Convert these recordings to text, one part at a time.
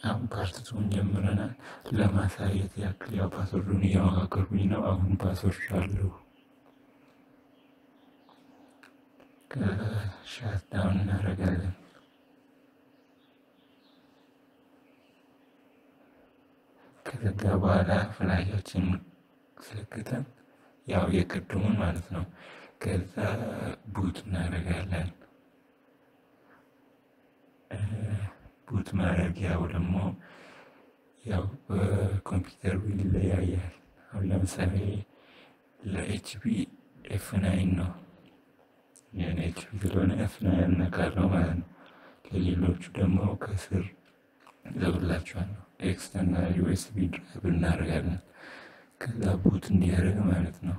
አሁን ፓርትቱን ጀምረናል። ለማሳየት ያክል ያው ፓስወርዱን እየመካከልኩኝ ነው። አሁን ፓስወርድ አለው ከሻት ዳውን እናደርጋለን። ከዘጋ በኋላ ፍላሻችን ሰክተን ያው የቅድሙን ማለት ነው። ከዛ ቡት እናደርጋለን። ቡት ማድረጊያው ደግሞ ያው በኮምፒውተሩ ይለያያል። አሁን ለምሳሌ ለኤችፒ ኤፍ ናይን ነው የኔ ኤችፒ ስለሆነ ኤፍ ናይን ነካለው ማለት ነው። ለሌሎቹ ደግሞ ከስር ዘብላችኋለሁ ኤክስተርናል ዩኤስቢ ድራይቭ እናደርጋለን። ከዛ ቡት እንዲያደርግ ማለት ነው።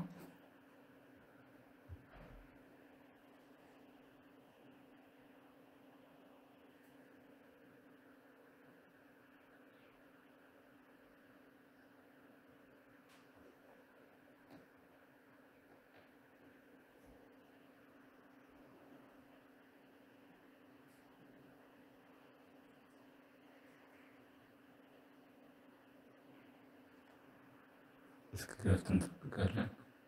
እስክከፍት እንጠብቃለን።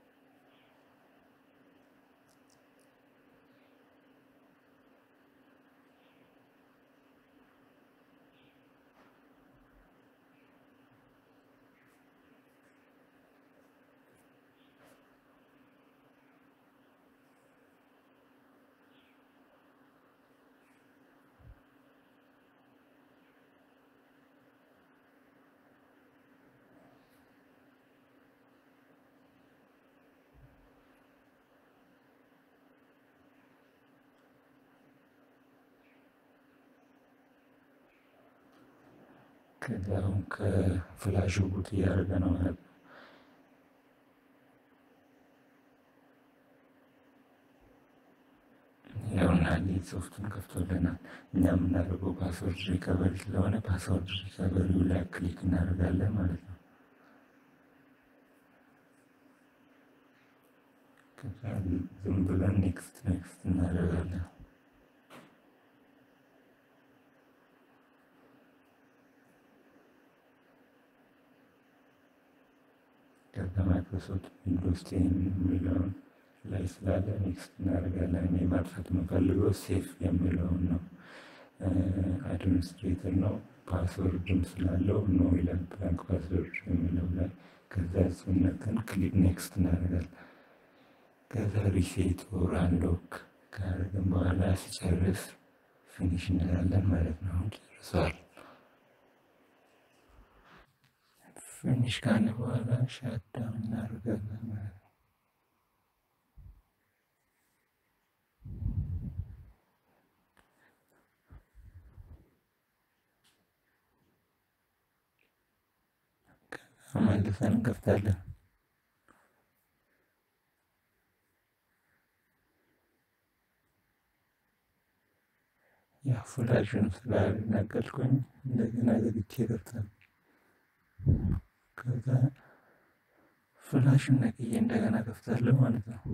ከዛ አሁን ከፍላሹ ቡት እያደረገ ነው ማለት ነው። ያውና ሶፍቱን ከፍቶልናል። እኛ የምናደርገው ፓስወርድ ሪከቨሪ ስለሆነ ፓስወርድ ሪከቨሪው ላይ ክሊክ እናደርጋለን ማለት ነው። ከዛ ዝም ብለን ኔክስት ኔክስት እናደርጋለን። ከዛ ማይክሮሶፍት ዊንዶውስ ቴን የሚለውን ላይ ስላለ ኔክስት እናደርጋለን። እኔ ማጥፋት የምፈልገው ሴፍ የሚለውን ነው። አድሚኒስትሬተር ነው። ፓስወርድም ስላለው ኖ ይላል ብላንክ ፓስወርድ የሚለው ላይ ከዛ እሱን ነክተን ክሊክ ኔክስት እናደርጋለን። ከዛ ሪሴት ኦር አንሎክ ካደረግን በኋላ ሲጨርስ ፊኒሽ እንላለን ማለት ነው። አሁን ጨርሷል። ፊኒሽ ካለ በኋላ ሻትዳውን እናደርጋለን ማለት ነው። መልሰን እንከፍታለን። ያ ፍላሹን ስላልነቀልኩኝ እንደገና ዘግቼ ከፍታለሁ። ከዛ ፍላሹን ነቅዬ እንደገና ከፍታለሁ ማለት ነው።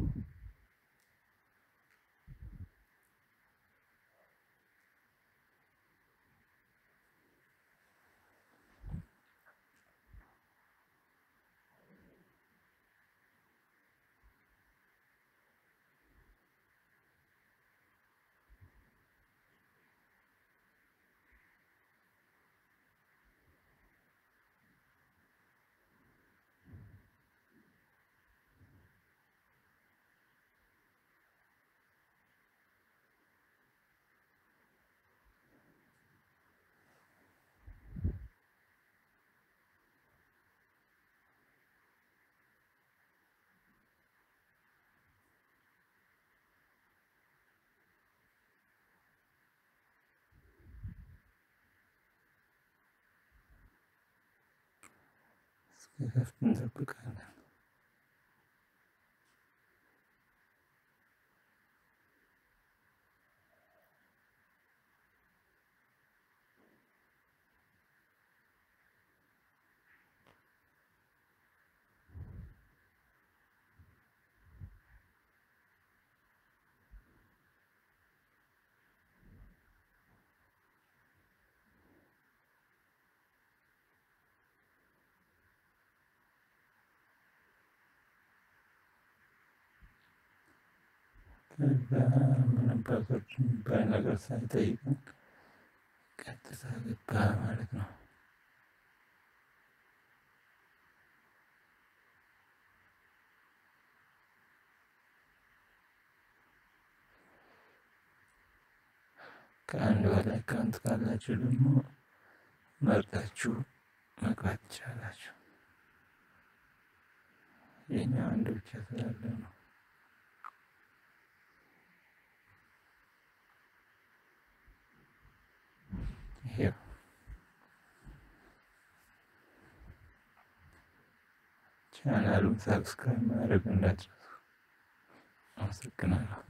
እስኪከፍት እንጠብቃለን። ከዛ ምንም ፓስወርድ የሚባል ነገር ሳይጠይቅን ቀጥታ ገባ ማለት ነው። ከአንድ በላይ አካውንት ካላችሁ ደግሞ መርጣችሁ መግባት ትችላላችሁ። የኛው አንድ ብቻ ስላለ ነው። ይሄው ቻናሉን ሰብስክራይብ ማድረግ እንዳትረሱ። አመሰግናለሁ።